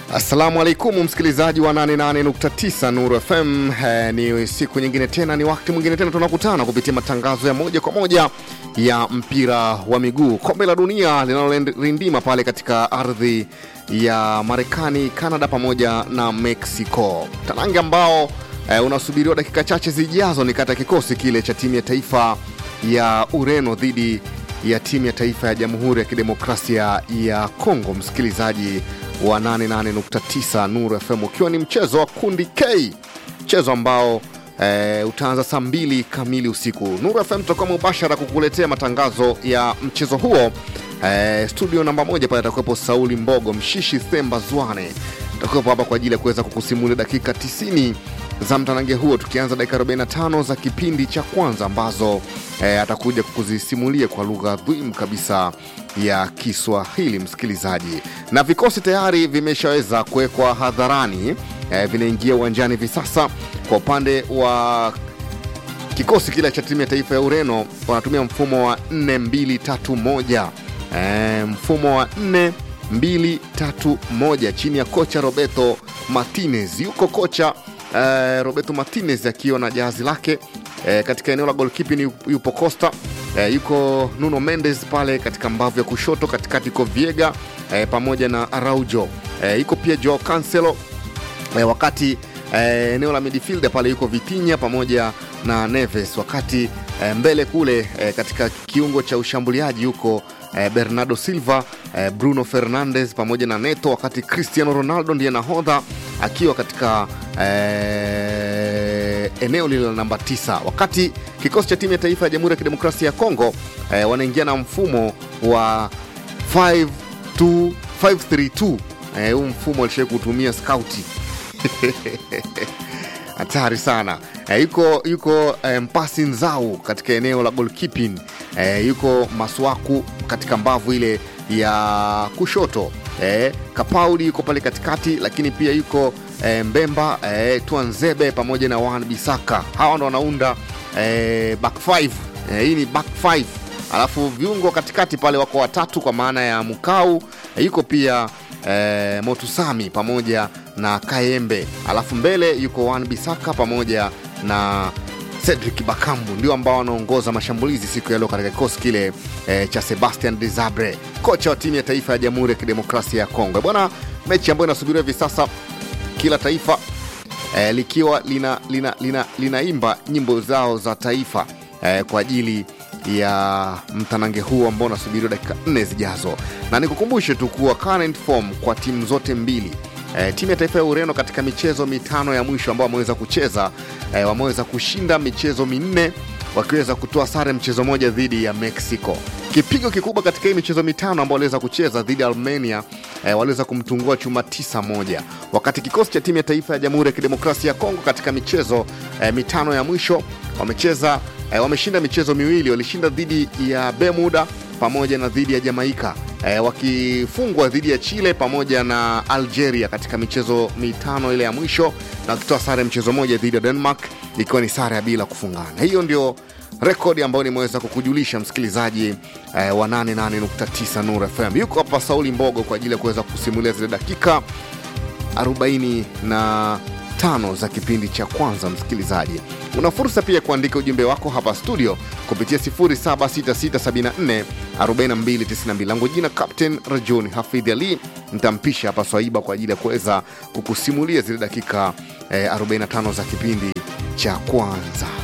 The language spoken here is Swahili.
Assalamu alaikum msikilizaji wa 88.9 Nuru FM. Eh, ni siku nyingine tena, ni wakati mwingine tena tunakutana kupitia matangazo ya moja kwa moja ya mpira wa miguu, kombe la dunia linalorindima pale katika ardhi ya Marekani, Canada pamoja na Mexico, tanange ambao eh, unasubiriwa dakika chache zijazo ni kata kikosi kile cha timu ya taifa ya Ureno dhidi ya timu ya taifa ya Jamhuri ya Kidemokrasia ya Kongo, msikilizaji wa 88.9 Nuru FM, ukiwa ni mchezo wa kundi K, mchezo ambao e, utaanza saa mbili kamili usiku. Nuru FM tutakuwa mubashara kukuletea matangazo ya mchezo huo. E, studio namba moja pale atakuwepo Sauli Mbogo Mshishi Themba Zwane atakuwepo hapa kwa ajili ya kuweza kukusimulia dakika 90 za mtanange huo, tukianza dakika 45 za kipindi cha kwanza ambazo e, atakuja kukuzisimulia kwa lugha adhimu kabisa ya Kiswahili, msikilizaji, na vikosi tayari vimeshaweza kuwekwa hadharani e, vinaingia uwanjani hivi sasa. Kwa upande wa kikosi kile cha timu ya taifa ya Ureno wanatumia mfumo wa 4231 e, mfumo wa 4231 chini ya kocha Roberto Martinez. Yuko kocha e, Roberto Martinez akiwa na jahazi lake e, katika eneo la goalkeeping yupo Costa e, yuko Nuno Mendes pale katika mbavu ya kushoto, katikati yuko Viega e, pamoja na Araujo e, yuko pia Joao Cancelo e, wakati e, eneo la midfield pale yuko Vitinha pamoja na Neves, wakati e, mbele kule e, katika kiungo cha ushambuliaji yuko e, Bernardo Silva e, Bruno Fernandes pamoja na Neto, wakati Cristiano Ronaldo ndiye nahodha akiwa katika e, eneo lile la namba 9 wakati kikosi cha timu ya taifa ya Jamhuri ya Kidemokrasia ya Kongo e, wanaingia na mfumo wa 5-2-5-3-2 e, huu mfumo alishawai kutumia skauti hatari sana e, yuko yuko e, mpasi nzau katika eneo la goalkeeping e, yuko maswaku katika mbavu ile ya kushoto e, kapaudi yuko pale katikati lakini pia yuko e, mbemba e, tuanzebe pamoja na wan bisaka hawa ndo wanaunda e, back five e, hii ni back five alafu viungo katikati pale wako watatu kwa maana ya mukau e, yuko pia e, motusami pamoja na kaembe alafu mbele yuko wan bisaka pamoja na Cedric Bakambu ndio ambao wanaongoza mashambulizi siku ya leo katika kikosi kile e, cha Sebastian Desabre, kocha wa timu ya taifa ya Jamhuri ya Kidemokrasia ya Kongo. Bwana, mechi ambayo inasubiriwa hivi sasa, kila taifa e, likiwa linaimba lina, lina, lina nyimbo zao za taifa e, kwa ajili ya mtanange huu ambao unasubiriwa dakika nne zijazo, na nikukumbushe tu kuwa current form kwa timu zote mbili E, timu ya taifa ya Ureno katika michezo mitano ya mwisho ambao wameweza kucheza e, wameweza kushinda michezo minne wakiweza kutoa sare mchezo moja dhidi ya Mexico. Kipigo kikubwa katika hii michezo mitano ambao waliweza kucheza dhidi ya Armenia e, waliweza kumtungua chuma tisa moja, wakati kikosi cha timu ya taifa ya Jamhuri ya Kidemokrasia ya Kongo katika michezo e, mitano ya mwisho wamecheza e, wameshinda michezo miwili, walishinda dhidi ya Bermuda pamoja na dhidi ya Jamaika e, wakifungwa dhidi ya Chile pamoja na Algeria katika michezo mitano ile ya mwisho, na wakitoa sare mchezo moja dhidi ya Denmark ikiwa ni sare ya bila kufungana. Hiyo ndio rekodi ambayo nimeweza kukujulisha msikilizaji e, wa 88.9 Nuru FM. Yuko hapa Sauli Mbogo kwa ajili ya kuweza kusimulia zile dakika 40 na tano za kipindi cha kwanza. Msikilizaji, una fursa pia kuandika ujumbe wako hapa studio kupitia 0766744292. Langu jina Captain Rajon Hafidh Ali, nitampisha hapa Swaiba kwa ajili ya kuweza kukusimulia zile dakika eh, 45 za kipindi cha kwanza.